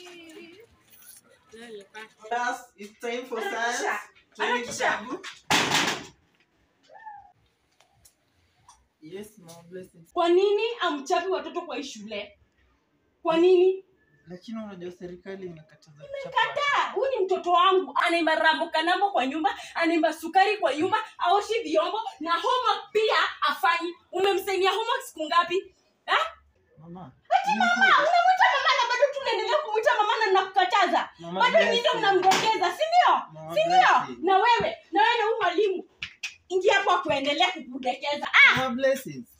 Class, it's time for science. Harakisha. Tuende Harakisha. kitabu. Yes, mom, blessings. kwa nini amchapi watoto kwa hii shule kwa nini Lakini unajua serikali imekataza kuchapa. kataa huyu ni mtoto wangu anaimba rambo kanambo kwa nyumba anaimba sukari kwa nyumba aoshi vyombo na homework pia afanyi umemsaidia homework siku ngapi eh? Mama. Mama, unamwita mama na bado tunaendelea kumwita mama na nakukataza Mama, bado nyinyi ndio blessing. mnamdokeza si ndio Mama, si ndio blessing. na wewe na wewe na huyu mwalimu ingia hapo kuendelea kukudekeza ah Mama, blessings.